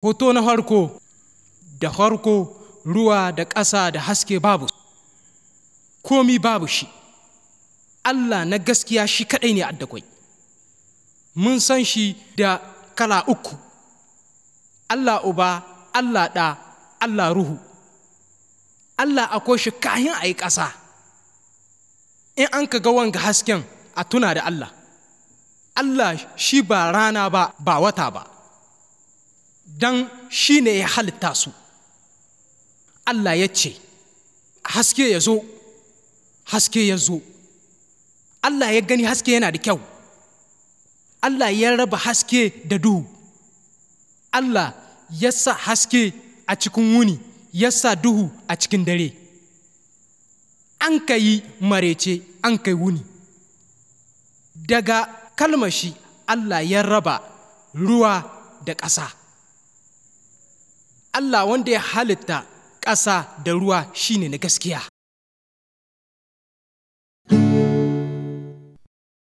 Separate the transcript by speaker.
Speaker 1: Hoto na farko da farko ruwa da ƙasa da haske babu komi babu shi Allah na gaskiya shi kaɗai ne addakwai mun san shi da kala uku Allah uba Allah ɗa Allah ruhu Allah akwai shi kayan a yi ƙasa in an ka ga wanga hasken a tuna da Allah Allah shi ba rana ba ba wata ba don shi ne ya halitta su Allah ya ce haske ya zo haske ya zo Allah ya gani haske yana da kyau Allah ya raba haske da duhu Allah ya sa haske a cikin wuni ya sa duhu a cikin dare an ka yi marece an kai wuni daga kalmashi Allah ya raba ruwa da ƙasa Allah wanda ya halitta ƙasa da ruwa shine na gaskiya